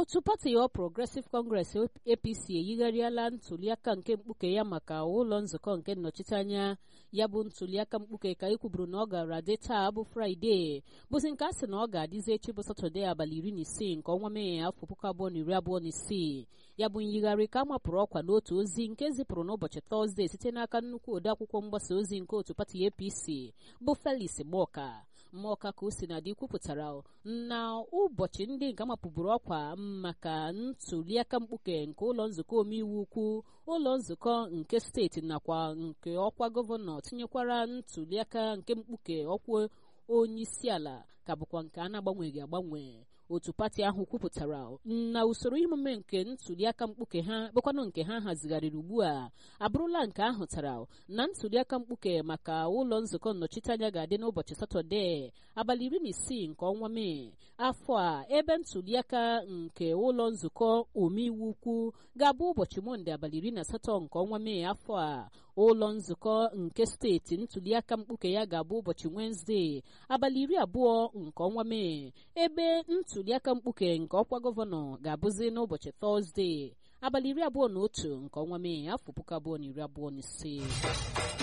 otu pati All Progressive Congress APC eyigharịala ntuliaka nke mkpuke ya maka ụlọ nzukọ nke nnọchiteanya ya bụ ntuliaka mkpuke ka e kwuburu na ọ gara dị taa bụ fraịde bụzi nke a sị na ọ ga-adịzi echi bụ satọde abalị iri na isii nke ọnwa mee afọ puku abụọ na iri abụọ na isii ya bụ nyigharị ka a mapụrụ ọkwa n'otu ozi nke zipụrụ n'ụbọchị tọzdee site n'aka nnukwu odeakwụkwọ mgbasa ozi nke otu pati APC bụ Felix Mọka Mọka ka o si na dị kwupụtara na ụbọchị ndị nke amapụburu ọkwa maka ntuliaka mkpuke nke ụlọ nzukọ omeiwu ukwu ụlọ nzukọ nke steeti nakwa nke ọkwa gọvanọ tinyekwara ntuliaka nke mkpuke ọkwa onyeisiala ka bụkwa nke a na-agbanweghị agbanwe otu pati ahụ kwupụtara na usoro emume nke ntuliaka mkpuke ha bụkwanụ nke ha hazigharịrị ugbu a abụrụla nke ahụtara na ntuliaka mkpuke maka ụlọ nzukọ nnọchiteanya ga-adị n'ụbọchị satọde abalị iri na isii nke ọnwa mee afọ a ebe ntuliaka nke ụlọ nzukọ omeiwu ukwu ga-abụ ụbọchị mọnde abalị iri na asatọ nke ọnwa mee afọ a ụlọ nzukọ nke steeti ntuliaka mkpuke ya ga-abụ ụbọchị wenezdee abalị iri abụọ nke ọnwa mee ebe ntuliaka mkpuke nke ọkwa gọvanọ ga-abụzi n'ụbọchị tọzdee abalị iri abụọ na otu nke ọnwa mee afọ puku abụọ na iri abụọ na ise